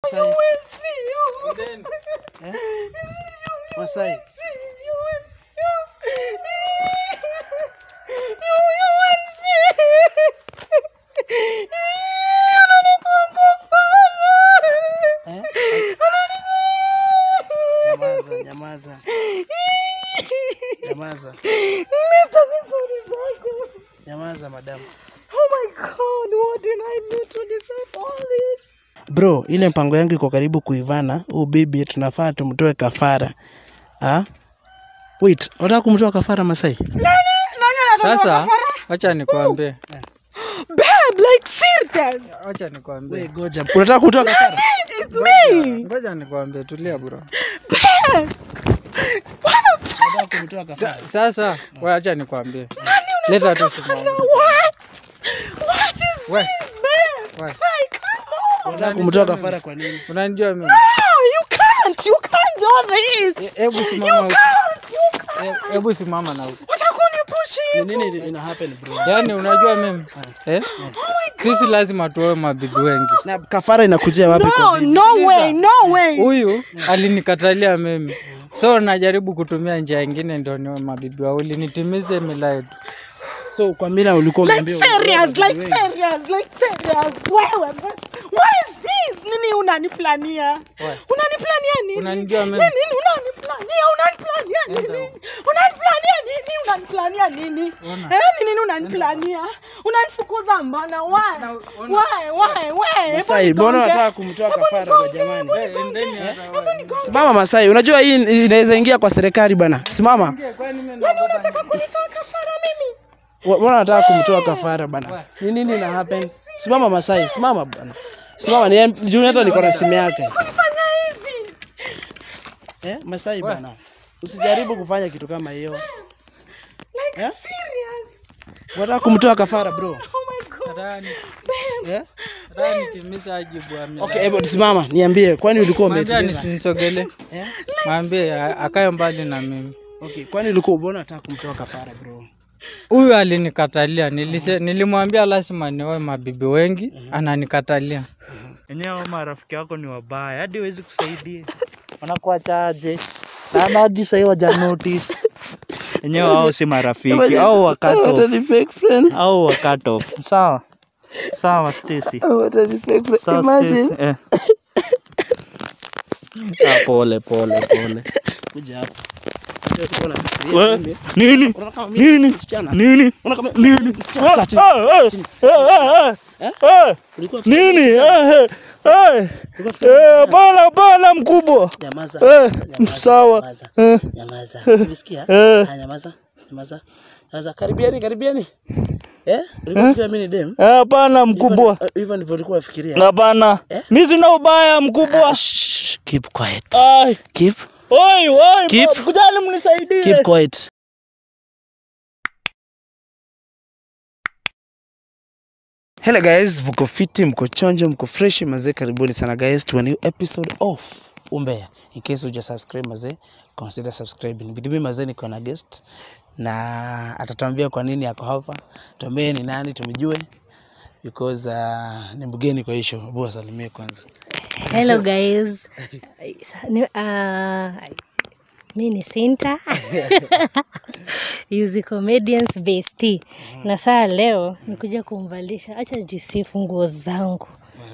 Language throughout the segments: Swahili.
Masai. Eh? Masai. Eh? Nyamaza, nyamaza. Nyamaza. Nyamaza madamu. Bro, ile mpango yangu iko karibu kuivana. Huu bibi tunafaa tumtoe kafara. Ah? Wait, unataka kumtoa kafara Masai? Sasa wacha nikwambie, Babe, like serious. wacha nikwambie, Wewe goja. Unataka kutoa kafara? It's me. ngoja nikwambie, tulia bro. Unataka kumtoa kafara? Sa, sasa wewe acha nikwambie, leta tu simu. What? What is We, this, babe? we, Like, come on. Unataka kumtoa kafara kwa nini? unanijua mimi? No, you can't. You can't do this. Hebu You simama huko. can't. You can't. He- Hebu simama na huko. Utakunipushi Ni hivyo. nini ina happen bro? Yaani unajua mimi eh? Sisi lazima tuoe mabibi wengi. Na kafara inakujia wapi No, kwa bibi? no way, no way. Huyu alinikatalia mimi, so najaribu kutumia njia ingine ndio niwe mabibi wawili nitimize mila yetu. So kwa mila ulikuwa Like umeambiwa serious, utoe like bibi wengi. serious, like serious. Wewe, but what is this? Nini unaniplania? Unaniplania nini? Unanijua mimi? Nini unaniplania? Unaniplania nini? Unaniplania nini? Unaniplania nini? Ona. Eh, ni nini unaniplania? Unanifukuza mbona? Why? ona. Why? Why? Why? Masai, Hebu mbona nigonge. unataka kumtoa kafara kwa jamani? Eh, endeni hata wewe. Simama Masai, unajua hii inaweza ingia kwa serikali bana. Simama. Kwani mimi Kwani unataka kunitoa kafara mimi? Wa- Mbona unataka kumtoa kafara bana? Ni nini ina happen? Simama Masai, simama bana. Simama ni juu hata niko na simu yake. Kunifanya hivi? Eh, Masai bana. Usijaribu kufanya kitu kama hiyo. Like Eh? serious? Unataka kumtoa kafara bro. Oh my god. Nataka ni- Eh? nataka nitimize wajibu wa mila. Okay, hebu simama, niambie kwani ulikuwa Mwambie umetimiza? nisinisogele. Eh? Mwambie a- akae mbali na mimi. Okay, kwani ulikuwa mbona unataka kumtoa kafara bro? Huyu alinikatalia, nilise, nilimwambia lazima nioe mabibi wengi, ananikatalia. Enyewe hao marafiki wako ni wabaya, hadi huwezi kusaidia. Wanakuachaje? Na hadi sahii waja notice. Enyewe hao si marafiki, au wa cut What off. are the fake friends? Au wa cut off. Sawa. Sawa Stacy. What are the fake friends? Sawa Imagine. Stacy. Eh. Ah, pole pole pole. Kuja hapa. Ulikuwa unafikiria We, mimi? Nini? Unaona kama mimi Nini? msichana? Nini? Unaona kama Nini? msichana? Kaa chini. Ah, eh, Chini. eh, eh, eh, eh. Ulikuwa Nini? Eh, eh, eh. unafikiria Eh, msichana? Hapana, hapana mkubwa. Nyamaza. Eh, Nyamaza, sawa. Nyamaza. Eh. Nyamaza. Umesikia? Eh. Ah, nyamaza. Nyamaza. Nyamaza. Karibiani, karibiani. Eh? Ulikuwa unafikiria mimi ni dem? Eh, Hapana mkubwa. Hivyo- Hivyo ndivyo ulikuwa unafikiria. Hapana. Mi sina ubaya mkubwa. Shh, Keep quiet. Ai. Keep Oi, oi, Keep- ma- kujani mnisaidie. keep quiet. Hello guys, mko fiti, mko chonjo, mko fresh mazee, karibuni sana guys to a new episode of Umbea. In case uja subscribe mazee, consider subscribing. With me mazee niko na guest na atatuambia kwa nini ako hapa, tuambie ni nani, tumjue because uh, ni mgeni kwa hisho. Hebu asalimie kwanza. Hello guys. Ni- uh, mi ni Sinta Yuzi Comedians Best. Na saa leo nikuja kumvalisha, acha jisifu nguo zangu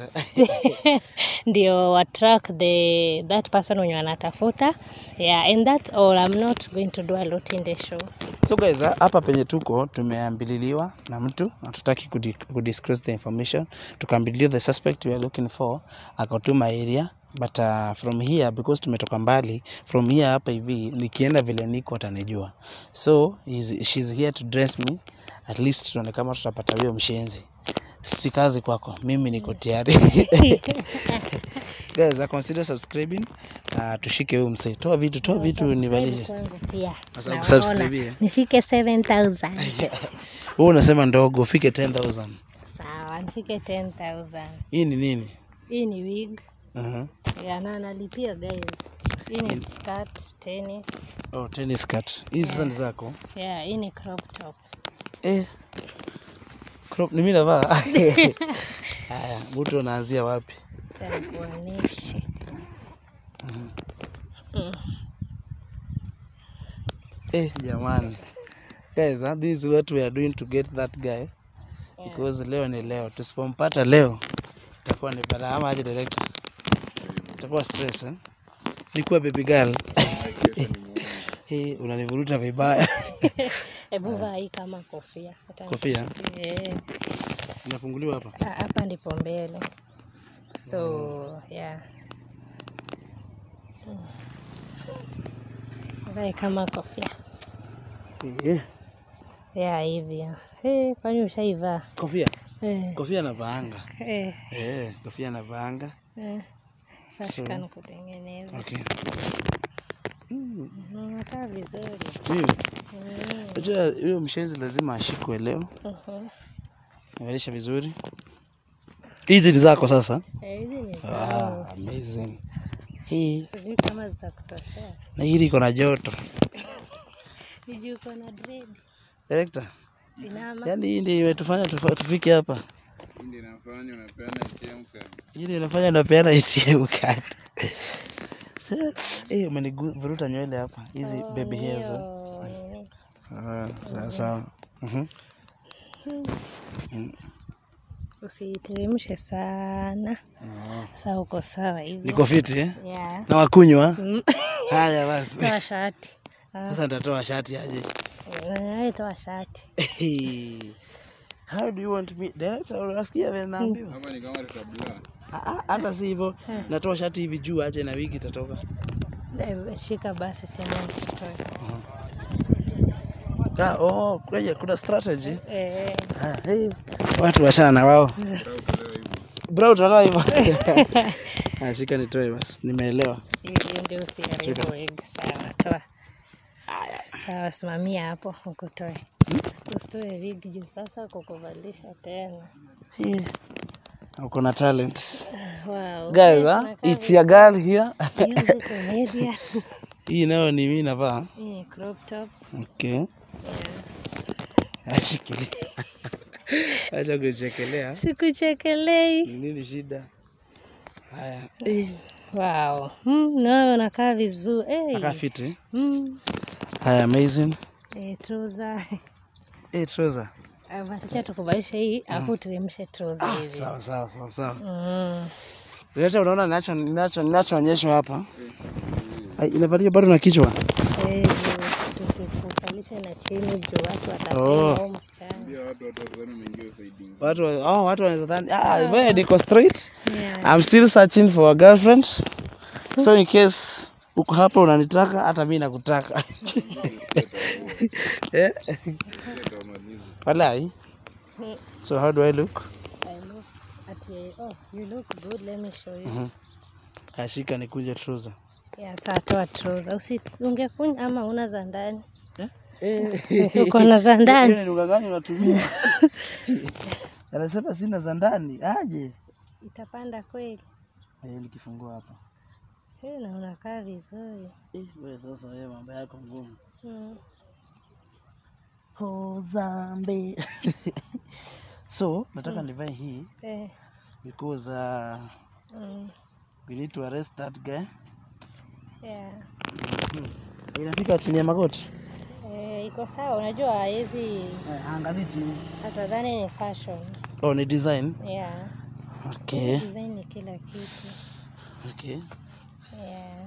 ndio attract the that person wenye wanatafuta yeah and that's all i'm not going to do a lot in the show So guys, ah, hapa penye tuko tumeambililiwa na mtu hatutaki kudi- kudisclose the information. Tukaambiliwa the suspect we are looking for akatuma area but uh, from here because tumetoka mbali from here hapa hivi nikienda vile niko atanijua. So is, she's here to dress me at least tuone kama tutapata huyo mshenzi. Si kazi kwako, mimi niko tayari. Guys, uh, consider subscribing. Uh, tushike huyu msee. Toa vitu, toa vitu nivalishe. kwangu pia Sasa Naona. kusubscribe. nifike 7000 Wewe unasema ndogo, ufike 10000. sawa nifike 10000 Hii ni nini? hii ni wig Uh-huh. ya na analipia guys hii ni skirt tennis Oh, tennis skirt. Hizi sasa ni zako. yeah hii ni crop top Eh. Crop ni mimi navaa. Haya, mtu anaanzia wapi? Acha nikuonyeshe. Eh, jamani. Guys, huh, this is what we are doing to get that guy. Because leo ni leo. Tusipompata leo itakuwa ni balaa ama aje director? Itakuwa stress eh? Nikuwa baby girl. Hii unanivuruta vibaya. Hebu vaa hii kama kofia. Hata Kofia Eh, inafunguliwa hapa. ah, hapa ndipo mbele. So, yeah. Mm. Vae kama kofia. Eh, Yeah, hivi. Eh, kwani ushaivaa? Kofia. Eh, Kofia navaanga. eh, Eh, kofia navaanga. eh. Sasa So- shika nikutengeneza. Okay. Unakaa vizuri. Mimi Mm. Unajua huyo mshenzi lazima ashikwe leo. Mhm. Nimalisha vizuri. Hizi ni zako sasa. Eh, hizi ni Ah, zangu. amazing. Hii Sijui kama zitakutoshea. na hili iko na joto. Sijui uko na dread. Director, Inama. yaani hii ndio imetufanya tufa- tufike hapa. Ndio inafanya unapeana ATM card. Hii ndio inafanya napeana ATM card. Eh, umenivuruta nywele hapa. Hizi Oh, baby hairs. eh. hiyo nini? Ah, sawa sawa. Mhm. Usiteremshe sana. Sasa uko sawa hivyo. Niko fiti eh? Yeah. Na wakunywa. Mm. Haya basi. Toa shati. Ah, Sasa nitatoa shati aje. eh, toa shati. Hey. How do you want me? Director, unasikia vile naambiwa? Hapa ni kama tutabla. Ah, ah, Hata si hivyo. Natoa shati hivi juu aje na wigi itatoka. Eh, Shika basi sema usitoe. Ah, oh, kwenye kuna strategy. Eh, Ah, hey. Watu wachana na wao. Bro, utatoa hivyo. Ah, shika nitoe basi. Nimeelewa. hiyo ndio usiharibu wig. Sawa, toa. Sawa, simamia hapo ukutoe. Usitoe wig juu sasa kukuvalisha tena. Hey. Uko na talent. Wow. Guys, ah, it's your girl here. Hiyo ziko media. Hii nayo ni mimi navaa. Hii ni crop top. Okay. Ashikilia. Acha kuchekelea. Sikuchekelei. Ni nini shida? Haya. Eh, Wow. Mm, nawe unakaa vizuri. Hey. aka fiti. Mm. Haya, amazing. Eh, trouser. Eh, trouser. Acha tukuvalishe hii afu uteremshe trouser hivi. Sawa sawa sawa sawa. Mm. Leta unaona ninacho ninacho ninachoonyeshwa hapa. Ai, inavalia bado na kichwa. Eh, juu tusikuvalishe na chini juu watu watasema Oh. oh. msichana. Ndio watu watu wazani umeingia usaidizi. Watu oh, watu wanaweza dhani ah, wewe niko straight. Yeah. I'm still searching for a girlfriend. So in case uko hapa unanitaka hata mimi nakutaka. Eh? Walai. So how do I look? I look at you. Oh, you look good. Let me show you. Ashika nikuje trouser. Yeah, saa toa trouser. Usi ungekunya ama una za ndani? Eh. Uko na za ndani? Hiyo ni lugha gani unatumia? Anasema sina za ndani. Aje. Itapanda kweli? Eh, nikifungua hapa. Eh, na unakaa vizuri. Eh, wewe sasa wewe mambo yako ngumu. Mm. Oh, zambe. so, nataka nivae hii Eh, because uh, mm. we need to arrest that guy. Yeah. Inafika chini ya magoti. Eh, iko sawa. Unajua hawezi Eh, angalia chini. atadhani ni fashion. Oh, ni design. Yeah. Okay. Design ni kila kitu. Okay. Yeah.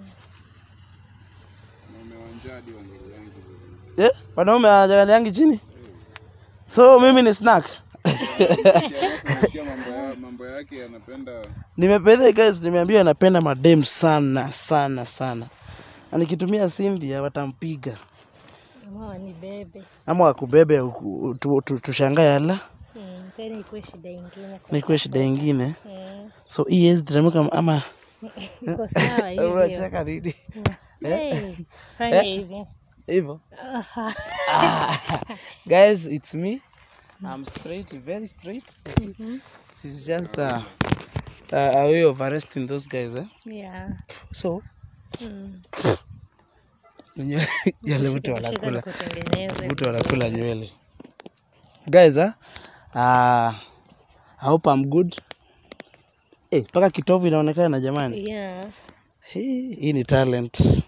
Na umewanja hadi wangeli yangu. Eh, wanaume wanajaliangi chini. So mimi ni snack. Unasikia mambo ya mambo yake anapenda Nimependa guys, nimeambiwa anapenda madem sana sana sana. Na nikitumia Cynthia watampiga Ama ni bebe. ama wakubebe uku- tu- tu- tushangae ala Mm, tena ikuwe shida ingine. kwa- nikuwe shida ingine. Mm. So hii hezi teremka ama Iko sawa hivyo. unacheka nini? Hey, fanya hivi. Hivyo. Aha. Guys, it's me. I'm straight, very straight. It's just uh, uh, a way of arresting those guys, eh? Yeah. So, Mm. nye- yale mtu Shika wanakula. nikutengeneze. Mtu wanakula nywele. Guys, uh, uh, I hope I'm good. Eh, mpaka kitovu inaonekana jamani. Yeah. Hii, hii ni talent.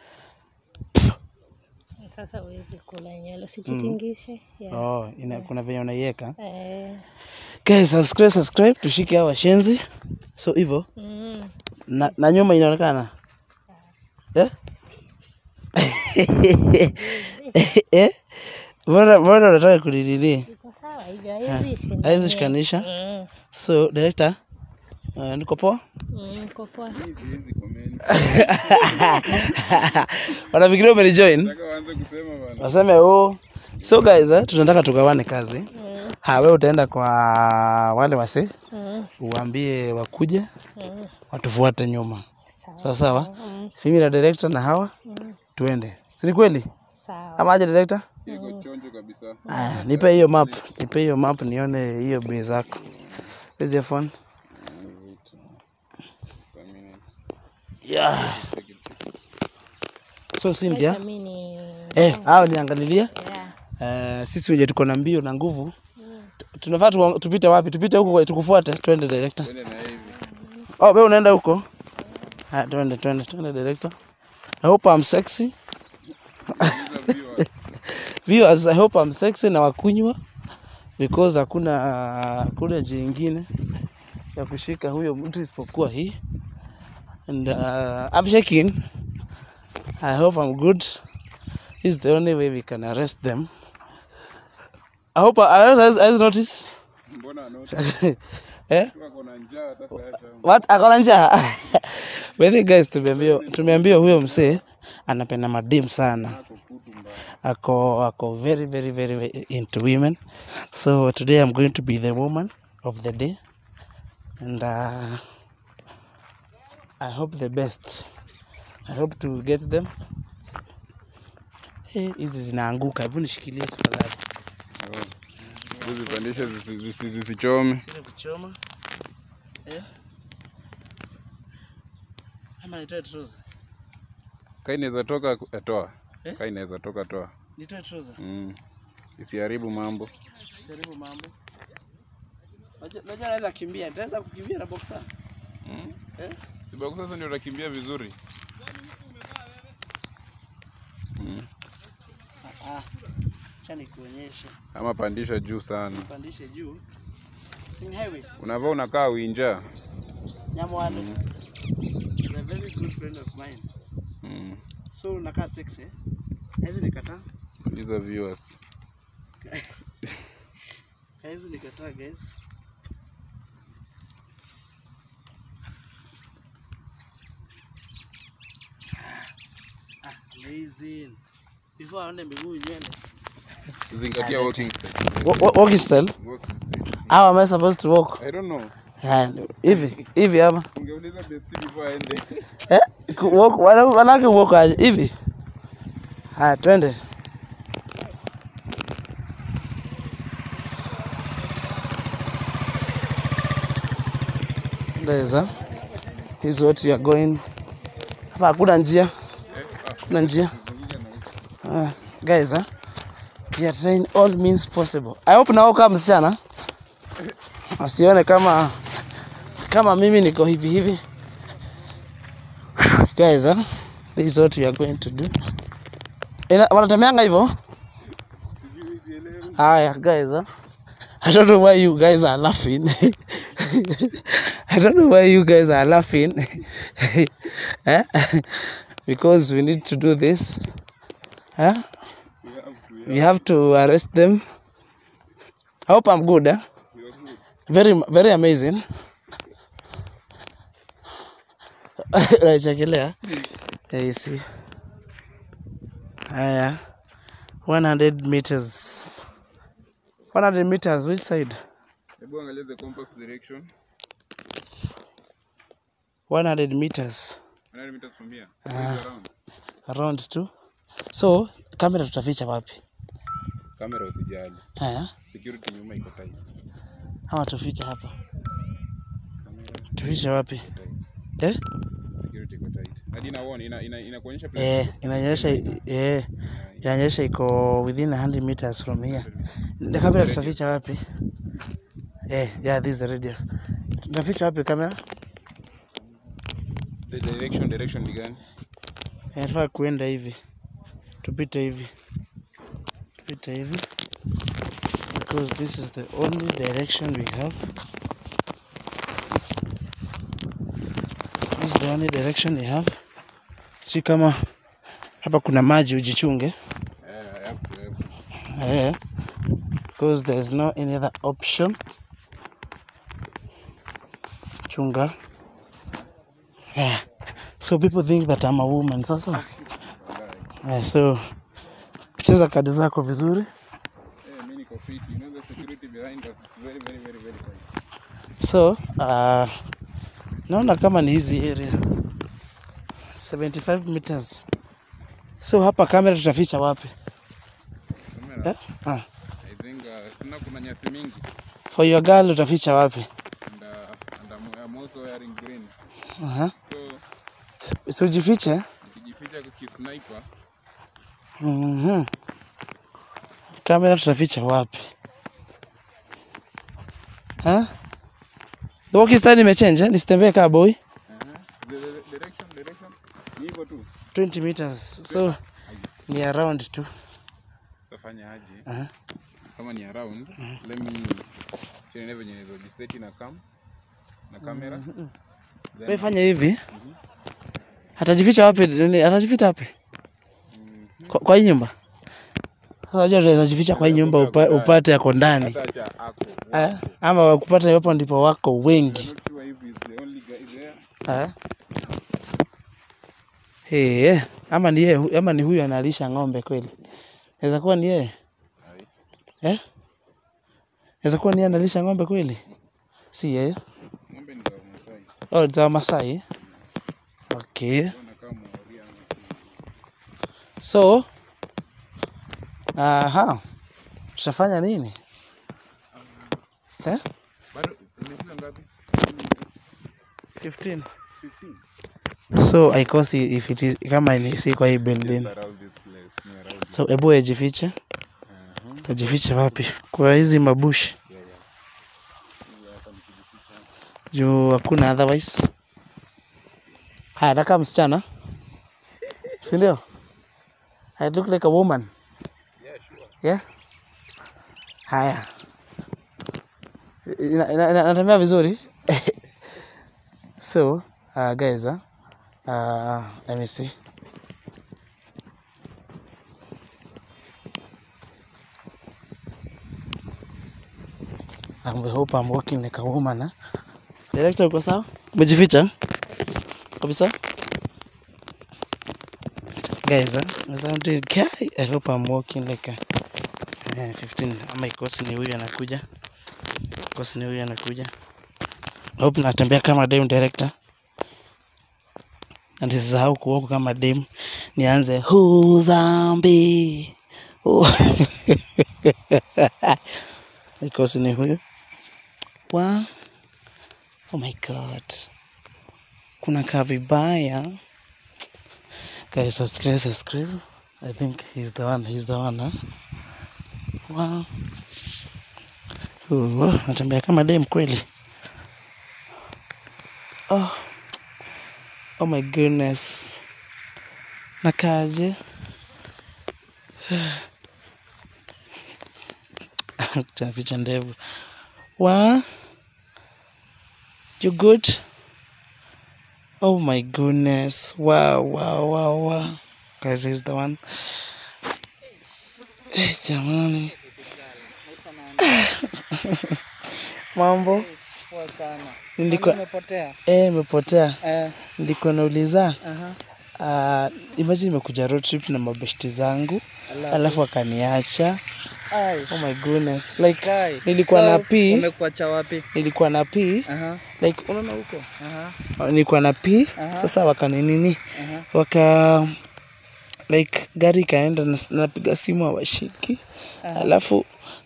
Sasa huwezi kula nywele, usijitingishe. Yeah. Oh, ina, kuna venye unaiweka. Eh, Guys, subscribe, subscribe tushike hawa washenzi. So hivyo mm. na, na nyuma inaonekana eh? eh? Mbona mbona unataka kunilili? Iko sawa hivyo, haiwezi shindania. Haiwezi shikanisha. Mm, So director, uh, niko poa. mm, iko poa. Hii siwezi comment. Wanafikiria umenijoin? Nataka waanze kusema bana. Waseme oh. So guys, eh, tunataka tugawane kazi. Ha, wewe utaenda kwa wale wase Mm, uambie wakuje mm, watufuate nyuma. sawa. Sawa sawa. Mm, Mimi na director na hawa tuende. Si ni kweli? sawa. Ama aje director? Iko chonjo kabisa. Aya, nipe hiyo map, nipe hiyo map nione hiyo bei zako. Where's your phone? Just a minute. Yeah. So Cynthia, Sasa mimi ni eh, hao niangalilia. yeah. Eh, sisi wenye tuko na mbio na nguvu. tu- Tunafaa tu, tupite wapi? Tupite huko tukufuate, twende director. Twende na hivi. Oh, wewe unaenda huko? Ah, twende twende twende director. I hope I'm sexy. Uliza viewers. Viewers, I hope I'm sexy na wakunywa because hakuna hakuna njia ingine ya kushika huyo mtu isipokuwa hii. And uh, I'm shaking. I hope I'm good. This is the only way we can arrest them. I hope I, I, I notice. Mbona anota? eh? Wako na njaa hata sasa. What? Akona njaa? By the way, guys, tumeambiwa tumeambiwa huyo msee anapenda madem sana. Ako kutu mbaya. Ako ako very very very very into women. So today I'm going to be the woman of the day. And uh, I hope the best. I hope to get them. Eh, hizi zinaanguka. Hebu nishikilie tafadhali. Uzipandishe zisi- zisi- zisichome. Sile kuchoma. Eh? Ama nitoe trouser. Kaa inaweza toka eh, toa. Eh? Kaa inaweza toka toa. Nitoe trouser. Mm. Isiharibu mambo. Jaribu mambo. Unajua unajua naweza kimbia. Nitaweza kukimbia na boxer. Mm. Eh? Sibaku sasa ndio utakimbia vizuri. Mm. Ah. Acha nikuonyeshe. Ama pandisha juu sana. Pandishe juu. Sing highways. Unavaa unakaa winja. Nyamwale. Is a very good friend of mine. Mm. So unakaa sexy. eh? Hizi nikataa. Uliza viewers. Hizi nikataa guys. Ah, amazing. Before aone miguu nywele. Zingatia walking style. Walking style. Walking style. How am I supposed to walk? I don't know. Ah, Hivi, hivi ama? Ungeuliza besti before aende. Eh? ku- walk- wana- Wanawake walk aje? Hivi? Haya, twende. Ndeza. This is what we are going. Hapa hakuna njia. Hakuna njia. Ah, guys, ah. We are trying all means possible. I hope nao kama msichana asione kama kama mimi niko hivi hivi. Guys, ah, this is what we are going to do. Ina, wanatembeanga hivyo? Haya, guys, ah. I don't know why you guys are laughing. I don't know why you guys are laughing. eh? Because we need to do this. Eh? We have to arrest them. I hope I'm good. Eh? Very, very amazing. Naichekelea. Yeah, you see. Haya. 100 meters. 100 meters, which side? Hebu angalia the compass direction. 100 meters 100 meters from here. Around. around two. So, kamera tutaficha wapi? Kamera usijali. Haya. Security nyuma iko tight. Ama tufiche hapa. Tufiche wapi? Tight. Eh? Security iko tight. Hadi ina warn ina ina inakuonyesha place. Eh, inaonyesha eh, inaonyesha iko within 100 meters from here. Na kamera tutaficha wapi? Eh, yeah, this is the radius. Tutaficha wapi kamera? the direction direction ni gani? Inafaa kuenda hivi, tupite hivi, tupite hivi because this is the only direction we have. This is the only direction we have. Si kama hapa kuna maji, ujichunge Eh, I have to, I have to. eh, because there is no any other option. Chunga. Yeah. So people think that I'm a woman sasa. Yeah, so cheza kadi zako vizuri. Eh, mimi niko fit. You know the security behind us is very very very very tight. So uh, naona kama ni hizi area 75 meters. So hapa kamera tutaficha wapi? Camera. Eh? Ah. I think uh, kuna kuna nyasi mingi For your girl utaficha wapi? and uh, and I'm, I'm also wearing green. Uh-huh. So So jifiche. nikijificha kwa kisniper Mhm. Kamera tutaficha wapi? Ha? The walking style imechange, eh? Nisitembee kaa boy. uh-huh. the, the, the direction direction ni hivyo tu. 20 meters. So ni around tu. Safanya aje? Aha. Kama ni around, let me chene venye hizo jiseti na cam na kamera. Then- Wewe fanya hivi. Atajificha wapi? Nini? Atajificha wapi? Kwa, kwa hii nyumba. Sasa unajua tunaweza jificha kwa hii nyumba upa, upate yako ndani. hata acha ako. Eh? Ama wakupata hapo ndipo wako I'm wengi. not sure if he's the only guy there. Eh? Hey, ama ni yeye ama ni huyu analisha ng'ombe kweli? Inaweza kuwa ni yeye. Eh? Inaweza kuwa ni yeye analisha ng'ombe kweli? Si yeye. Ng'ombe ni za Masai. Oh, za Masai. Okay. Wanakaa Mworia ama So, aha. Tutafanya nini? Eh? bado umefika ngapi? 15. 15. So I cost if it is kama ni si kwa hii building. Just around this place, near around So ebu ejifiche. Tajifiche wapi? Kwa hizi mabushi. Juu hakuna otherwise. Haya, nakaa msichana. Si ndio? I look like a woman. Yeah, sure. Yeah? Haya. Ina- ina- ina- Natembea vizuri? so, uh, guys, uh, uh, let me see. I hope I'm walking like a woman. Huh? Director, uko sawa? Umejificha kabisa? Guys, uh, as I'm doing, guy, I hope I'm walking like a eh, 15 ama ikosi ni huyu anakuja, ikosi ni huyu anakuja. I hope natembea kama dem director na nisisahau kuoku kama dem, nianze huzambi oh. ikosi ni huyu wa oh my god, kuna kaa vibaya guys, subscribe subscribe. I think he's the one, he's the one huh? Wow. Uh, natembea kama dem kweli. Oh. Oh my goodness. Nakaje? Chaficha ndevu. Wa? You good? Oh my goodness. Wow, wow, wow, wow. Guys, he's the one. Eh, jamani. Mambo? Poa sana. Nilikuwa Nimepotea. eh, imepotea. Eh, Nilikuwa nauliza aha. uh, imagine nimekuja road trip na mabeshti zangu Alafu. alafu akaniacha. Ai. Oh my goodness. Like Kai. nilikuwa So, na pee, Umekuacha wapi? nilikuwa na pee, Aha. like unaona huko? Aha. Uh, Nilikuwa na pee, Aha. sasa wakaninini Aha. waka like gari ikaenda na- napiga simu hawashiki alafu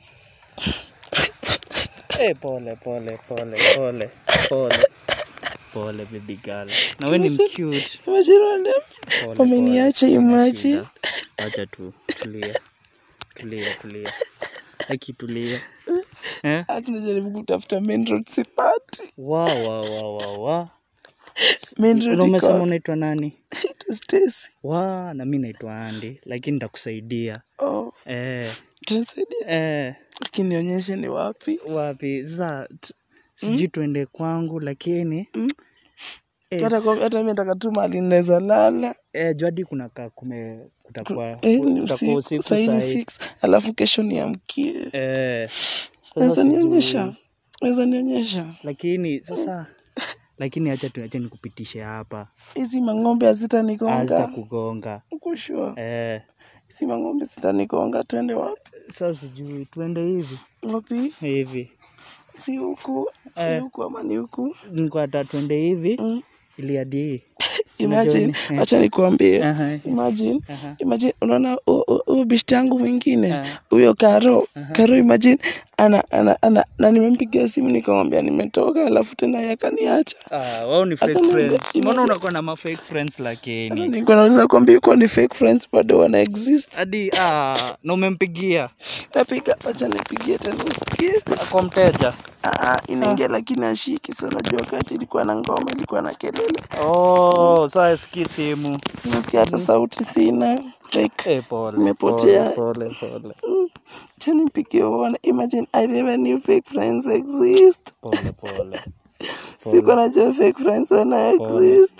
Eh, pole pole pole pole pole. Pole baby girl. Na wewe ni cute. imagine wale- Pole, wameniacha pole. imagine. Shida. Acha tu. Tulia. Tulia, tulia. Aki tulia. Eh? hata najaribu kutafuta main road sipati. Wa wa wa wa wa. Main road Na umesema iko- unaitwa nani Ito Stacy. wa na mi naitwa andi lakini nitakusaidia Oh, eh, utanisaidia eh, lakini nionyeshe ni wapi wapi sasa t- sijui tuende kwangu lakini Mm. eh, hata kwa- hata mi nataka tu mahali naweza lala eh, juadi kuna ka kume kutakuwa Eh, ni kutakuwa usiku usiku sahii ni sahi. six alafu kesho niamkie eh, sasa naweza sijui. nionyesha naweza nionyesha lakini sasa lakini acha tu acha nikupitishe hapa hizi mang'ombe hazitanigonga hazitakugonga kushua eh, hizi mang'ombe zitanigonga twende wapi sasa sijui tuende hivi wapi hivi si huku ni Eh. huku ama ni huku nikwata tuende hivi Mm. ili hadi imagine Eh. wacha nikuambie Aha. imagine Aha. imagine unaona hu- hu- huyo bishti yangu mwingine Ah. huyo karo karo imagine ana, ana, ana, na nimempigia simu nikamwambia nimetoka alafu tena yeye akaniacha Ah, wao ni fake Hata friends. niambia- Mbona imagine- unakuwa na ma fake friends lakini? nilikuwa naweza kuambia yuko ni fake friends bado wana exist Hadi ah, na umempigia napiga wacha nipigie tena usikie kwa mteja. Ah, inaingia lakini ashiki so najua wakati ilikuwa na ngoma ilikuwa na kelele Oh, sasa sikii simu. sinasikia hata sauti sina like Eh, pole. Imepotea. Pole, pole, pole. cha nipigie uone imagine i never knew fake friends exist Pole, pole. sikuwa najua fake friends wana exist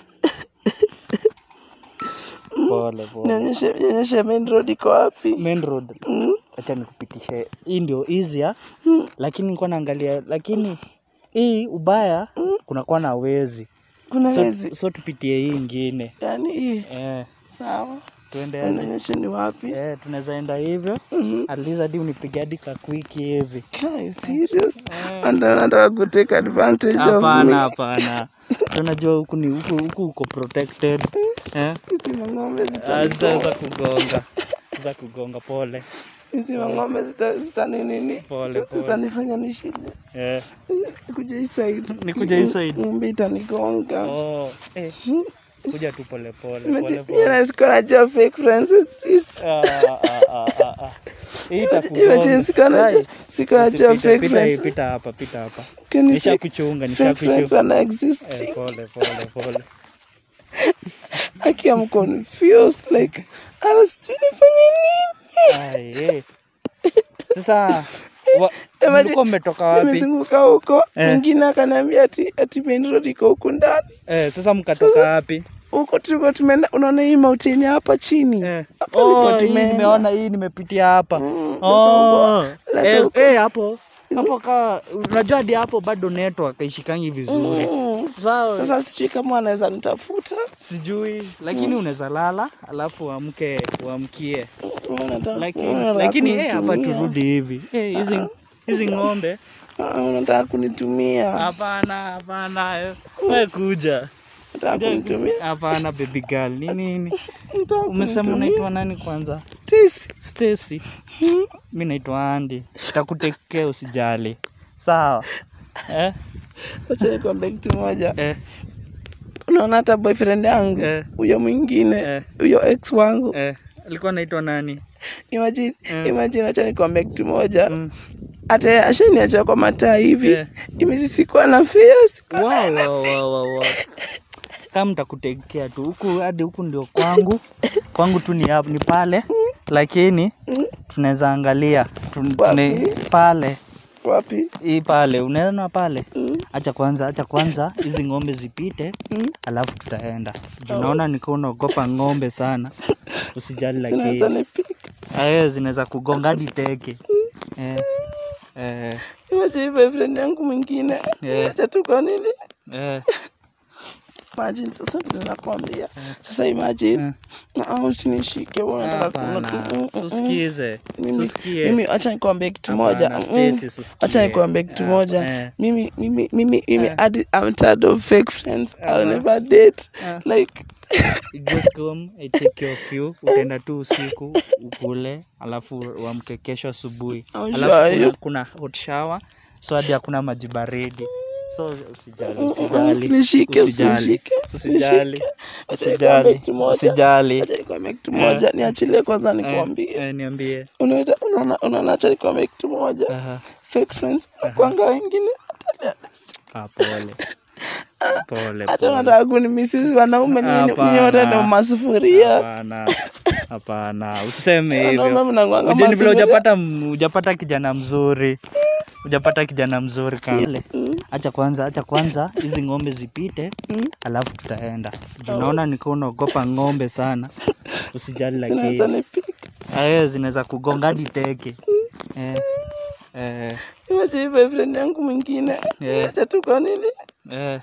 Pole, pole. nionyeshe nionyeshe main road iko wapi Main road. Acha nikupitishe. Hii ndio easier. Lakini nilikuwa naangalia lakini hii ubaya kunakuwa na wezi. kuna So, wezi so tupitie hii ingine. yani hii Eh, sawa tuende aje? nionyeshe ni wapi Eh, tunaweza enda hivyo. At least hadi unipige hadi kakwiki hivi. Kai, serious anda nataka kutake advantage of Hapana, me hapana. Si Unajua huku ni huku huku uko protected. Eh? hizi mang'ombe Ah, zitanigonga Zitaweza kugonga. Za kugonga pole. hizi mang'ombe zita- zitaninini Pole, pole. zitanifanya nishinde Eh. kuja hii side Nikuja hii side? ng'ombe itanigonga Oh, eh. Kuja tu pole pole pole Imagine, pole. mimi sikuwa najua fake friends exist Ah, ah, ah, ah, ah. Hii Imagine itakugonga. sikuwa najua Sai. sikuwa najua Usipite, fake pita hii, friends pita hapa, pita hapa. Kwani Nisha fake- kuchunga, nisha fake friends kuchunga. wana exist Eh, pole pole pole. aki am confused like ana sijui nifanye nini Ai, eh. Sasa wa- Imagine- mlikuwa mmetoka wapi? nimezunguka huko Eh. mwingine akaniambia ati ati main road iko huku ndani Eh, sasa mkatoka wapi? huko tulikuwa tumeenda unaona hii mountain hapa chini Eh. Hapo ndipo Oh, hii tumeenda. nimeona hii nimepitia hapa. Mm, Oh. sasa Eh, huko- eh, hapo hapo ka unajua hadi hapo bado network haishikangi vizuri. Mm. Sasa, sasa sijui kama anaweza nitafuta sijui lakini unaweza lala alafu uamke uamkie. Unataka- Lakini unataka lakini eh, hapa kunitumia. turudi hivi. Eh, hizi hizi ng'ombe Ah, unataka kunitumia hapana hapana. eh. Wewe kuja. unataka kunitumia Hapana baby girl. Ni nini? Unataka Umesema kunitumia? unaitwa nani kwanza? Stacy. Stacy. Mi naitwa Andy. Takutekea usijali. Sawa. Eh? Wacha nikwambie kitu moja Eh. unaona hata boyfriend yangu Eh. huyo mwingine Eh. huyo ex wangu Eh. Alikuwa anaitwa nani? imagine Eh. imagine wacha nikwambie kitu moja Mm. hata yeye ashaniacha kwa mataa hivi Eh. imezi sikuwa na fea sikuwa Wow, wow, wow, wow, wow. Kama mtakutekea tu huku hadi huku ndio kwangu. Kwangu tu ni hapa ni pale. Lakini tunaweza angalia Tun- tune- Wapi? pale wapi hii pale unaona pale acha kwanza acha kwanza hizi ng'ombe zipite Mm. alafu tutaenda Juu naona niko unaogopa ng'ombe sana usijali zinaweza lakini nipika Eh, zinaweza kugonga hadi teke eh, eh, imagine boyfriend yangu mwingine Eh. acha tu kwa nini eh, imagine sasa vile nakwambia sasa imagine na usinishike wewe unataka hapana kuna- mm, mm, mm. susikize mimi susikie mimi acha nikwambie kitu moja Hapana, Mm. Stacy, susikie. acha nikwambie kitu Ah, moja eh. mimi mimi mimi mimi hadi I'm tired of fake friends I'll never date like You just come I take care of you utaenda tu usiku ukule alafu uamke kesho asubuhi I'm alafu sure kuna, you- kuna hot shower so hadi hakuna maji baridi so usijali Mm, mm, usijali usinishike, usijali usinishike, usijali Acha nikwambie usijali kitu moja. usijali acha nikwambie kitu moja niachilie kwanza Eh, nikwambie eh, niambie unaita unaona unaona acha nikwambie kitu moja Aha. fake friends kwanga wengine hata leo Ah, pole pole hata pole. unataka kunimisizi wanaume nyinyi Hapana. nyinyi wote ndio masufuria Hapana, hapana, useme Wanaume hivyo. mnakuanga Ujue ni vile masufuria. hujapata m- hujapata kijana mzuri, hujapata kijana mzuri kama ile. Acha kwanza, acha kwanza hizi ng'ombe zipite, alafu tutaenda. Juu Naona niko unaogopa ng'ombe sana, usijali Zinaweza lakini nipika. eh, zinaweza kugonga hadi teke eh, eh, Imagine boyfriend yangu mwingine Yeah. acha tu kwa nini eh,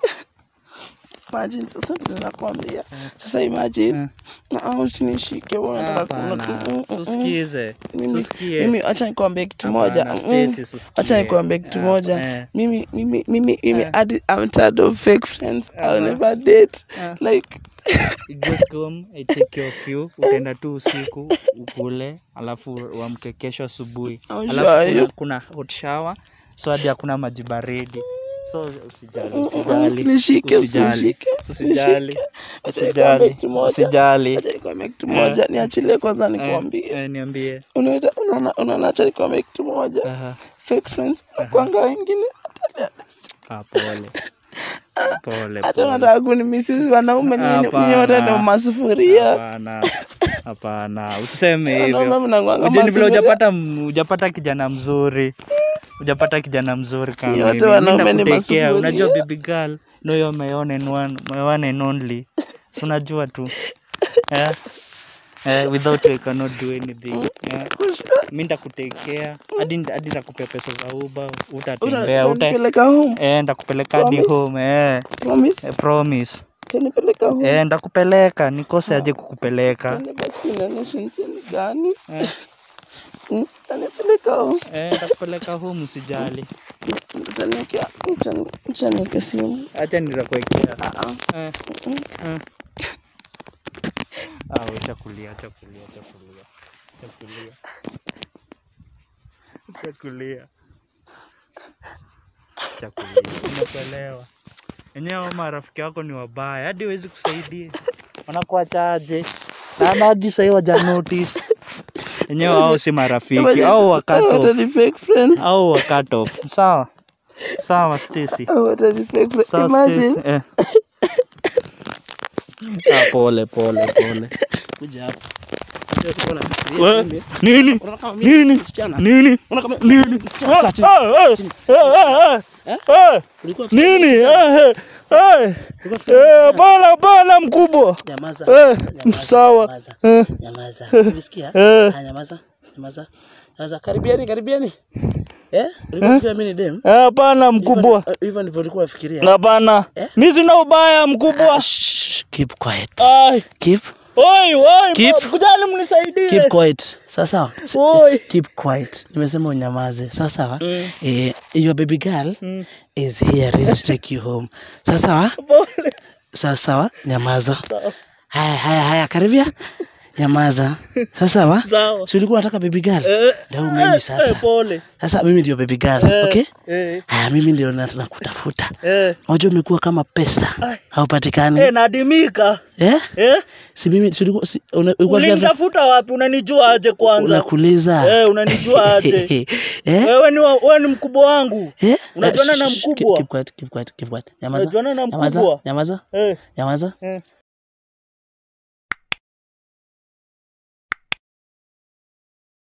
imagine sasa vile nakwambia sasa imagine na usinishike wewe unataka hapana, kuna- mm, mm, mm. susikize, mimi susikie. mimi acha nikwambie kitu moja Hapana, mm, Stacy, susikie. acha nikwambie kitu Ah, moja eh. mimi mimi mimi mimi hadi I'm tired of fake friends I'll never date like You just come, I take care of you. Utaenda tu usiku ukule, alafu uamke kesho asubuhi. I'm Alafu sure kuna, you- kuna hot shower, so hadi hakuna maji baridi. So usijali, Usinishike, usijali, usijali, usinishike, usijali, usinishike. usijali, Kitu moja. usijali. acha nikwambie kitu moja niachilie kwanza Eh, nikwambie eh, Niambie. unaita unaona unaona acha nikwambie kitu moja Aha. fake friends kwanga wengine Ah, pole. Pole, hata pole. unataka kunimisizi wanaume nyinyi Hapana. nyinyi wote ndio masufuria Hapana, hapana, useme hivyo. Wanaume mnakuanga Ujue ni vile masufuria. hujapata m- hujapata kijana mzuri, hujapata kijana mzuri kama Yote mimi. Mimi wanaume ni nakutekea, masufuria. unajua baby girl, no you're my one and one, my one and only. Si unajua tu. Eh? Eh, without you I cannot do anything. Eh? Mimi nitakutekea hadi hadi nitakupea pesa za Uber, utatembea, uta utanipeleka home eh, nitakupeleka hadi Promise? home eh. promise Eh, promise. utanipeleka home Eh, nitakupeleka, nikose aje kukupeleka. Nani basi inaonyesha nchini gani Mm, utanipeleka home Eh, nitakupeleka home usijali. utaniwekea utani- utaniwekea simu Acha nitakuwekea. Ah, ah. Eh, eh. Ah, acha kulia, acha kulia, acha kulia. Acha kulia. Acha kulia. Acha kulia. Umekuelewa. Enyewe hao marafiki wako ni wabaya, hadi huwezi kusaidia. Wanakuachaje? Na hadi sahii waja notice. Enyewe hao si marafiki, au wa cut Hao off. wote ni fake friends Au wa cut off. Sawa. Sawa Stacy. Hao wote ni fake friends Sawa, imagine Stacy. Eh. Ah, pole pole pole. kuja hapa We, Nini? Nini? Nini? Nini? Ah, ah, ah, ah, ah, ah. Nini? Eh, eh, eh. Eh, Hapana, hapana mkubwa. Nyamaza. Eh, Nyamaza, sawa. nyamaza, Eh, Nyamaza. Umesikia? Eh. Ah, Nyamaza. Nyamaza. Nyamaza. Karibiani, karibiani. Eh? Ulikuwa unafikiria mimi ni dem? eh, Hapana mkubwa. Hivyo- Hivyo ndivyo ulikuwa unafikiria. Hapana. Mi sina ubaya mkubwa. Shh, keep quiet. Ai, Keep oi, oi, Keep- kujali mnisaidie. keep quiet. Sawa sawa. Oi. Keep quiet. Nimesema unyamaze. Sawa sawa. Eh, your baby girl is here ready to take you home. Sawa sawa? Pole. Sawa sawa. Nyamaza. Haya haya haya karibia. Nyamaza. Sawa sawa? Sawa. Si ulikuwa unataka baby girl? Eh, Ndio mimi sasa. eh, pole. Sasa mimi ndio baby girl, okay? Eh, Haya, mimi ndio na- nakutafuta. eh. Unajua umekuwa kama pesa haupatikani. Eh, nadimika. Eh? Eh? Si mimi si ulikuwa si una- ulikuwa fikiria- Ulinitafuta wapi? Unanijua aje kwanza? unakuuliza. Eh, unanijua aje? Eh? Wewe ni wa- wewe ni mkubwa wangu. Eh? Unajuana Eh, na shh, shh, mkubwa? Keep quiet, keep quiet, keep quiet. Nyamaza. Unajuana na Nyamaza, mkubwa? Nyamaza. Eh, Nyamaza. eh.